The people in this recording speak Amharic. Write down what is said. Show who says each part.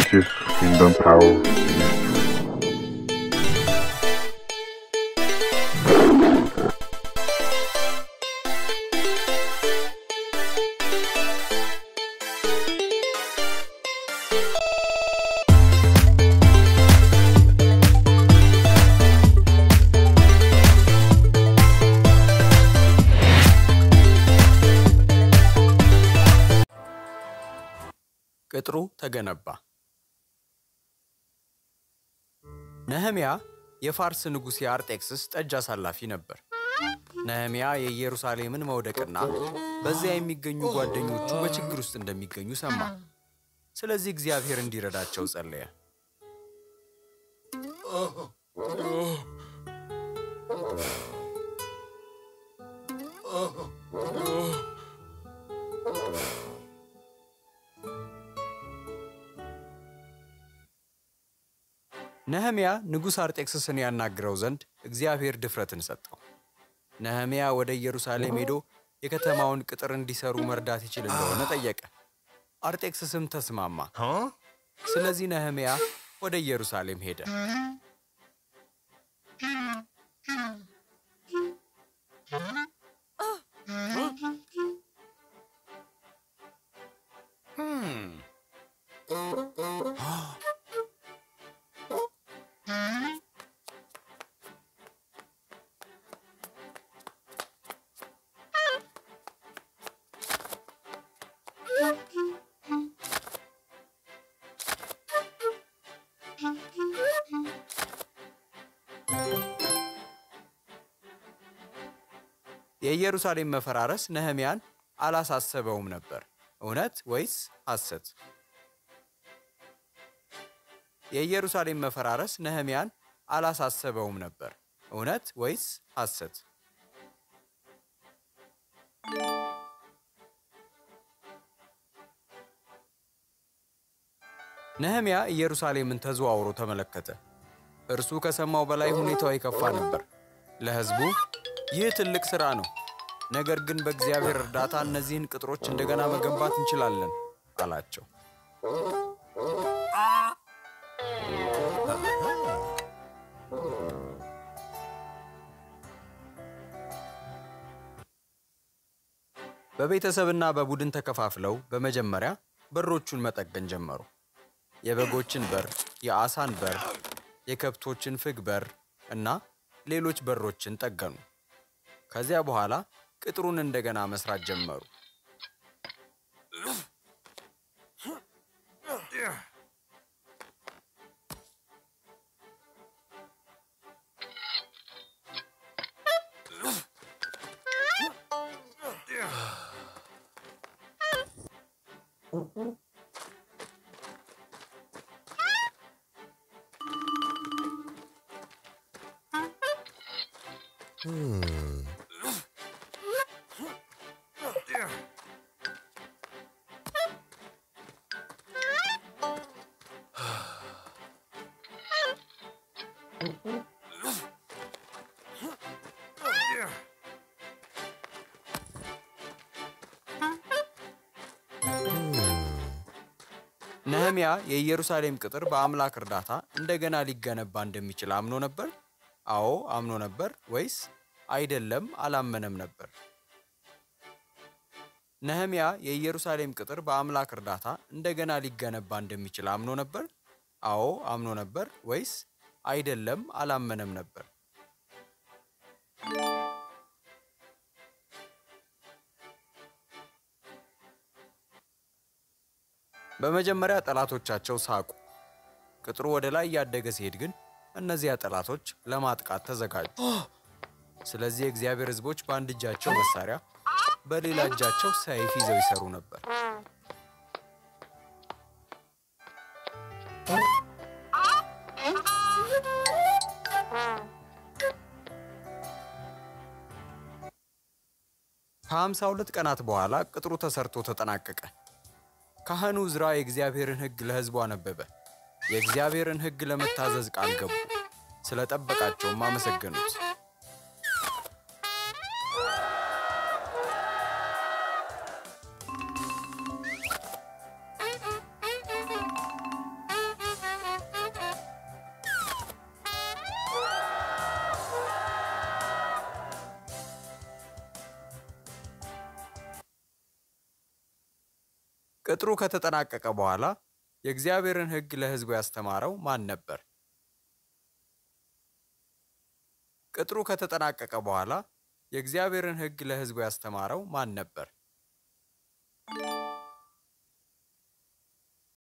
Speaker 1: justice, kingdom power.
Speaker 2: ቅጥሩ ተገነባ። ነህምያ የፋርስ ንጉሥ የአርጤክስስ ጠጅ አሳላፊ ነበር። ነህምያ የኢየሩሳሌምን መውደቅና በዚያ የሚገኙ ጓደኞቹ በችግር ውስጥ እንደሚገኙ ሰማ። ስለዚህ እግዚአብሔር እንዲረዳቸው ጸለየ። ነህምያ ንጉሥ አርጤክስስን ያናግረው ዘንድ እግዚአብሔር ድፍረትን ሰጠው። ነህምያ ወደ ኢየሩሳሌም ሄዶ የከተማውን ቅጥር እንዲሰሩ መርዳት ይችል እንደሆነ ጠየቀ። አርጤክስስም ተስማማ። ስለዚህ ነህምያ ወደ ኢየሩሳሌም ሄደ። የኢየሩሳሌም መፈራረስ ነህምያን አላሳሰበውም ነበር። እውነት ወይስ ሐሰት? የኢየሩሳሌም መፈራረስ ነህምያን አላሳሰበውም ነበር። እውነት ወይስ ሐሰት? ነህምያ ኢየሩሳሌምን ተዘዋውሮ ተመለከተ። እርሱ ከሰማው በላይ ሁኔታው የከፋ ነበር። ለሕዝቡ ይህ ትልቅ ሥራ ነው፣ ነገር ግን በእግዚአብሔር እርዳታ እነዚህን ቅጥሮች እንደገና መገንባት እንችላለን አላቸው። በቤተሰብና በቡድን ተከፋፍለው በመጀመሪያ በሮቹን መጠገን ጀመሩ። የበጎችን በር፣ የአሳን በር፣ የከብቶችን ፍግ በር እና ሌሎች በሮችን ጠገኑ። ከዚያ በኋላ ቅጥሩን እንደገና መስራት ጀመሩ። ነህምያ የኢየሩሳሌም ቅጥር በአምላክ እርዳታ እንደገና ሊገነባ እንደሚችል አምኖ ነበር? አዎ አምኖ ነበር ወይስ አይደለም አላመነም ነበር? ነህምያ የኢየሩሳሌም ቅጥር በአምላክ እርዳታ እንደገና ሊገነባ እንደሚችል አምኖ ነበር? አዎ አምኖ ነበር ወይስ አይደለም አላመነም ነበር? በመጀመሪያ ጠላቶቻቸው ሳቁ። ቅጥሩ ወደ ላይ እያደገ ሲሄድ ግን እነዚያ ጠላቶች ለማጥቃት ተዘጋጁ። ስለዚህ የእግዚአብሔር ሕዝቦች በአንድ እጃቸው መሳሪያ፣ በሌላ እጃቸው ሰይፍ ይዘው ይሰሩ ነበር። ከሃምሳ ሁለት ቀናት በኋላ ቅጥሩ ተሰርቶ ተጠናቀቀ። ካህኑ ዕዝራ የእግዚአብሔርን ሕግ ለሕዝቡ አነበበ። የእግዚአብሔርን ሕግ ለመታዘዝ ቃል ገቡ። ስለ ጠበቃቸውም አመሰገኑት። ቅጥሩ ከተጠናቀቀ በኋላ የእግዚአብሔርን ሕግ ለሕዝቡ ያስተማረው ማን ነበር? ቅጥሩ ከተጠናቀቀ በኋላ የእግዚአብሔርን ሕግ ለሕዝቡ ያስተማረው ማን ነበር?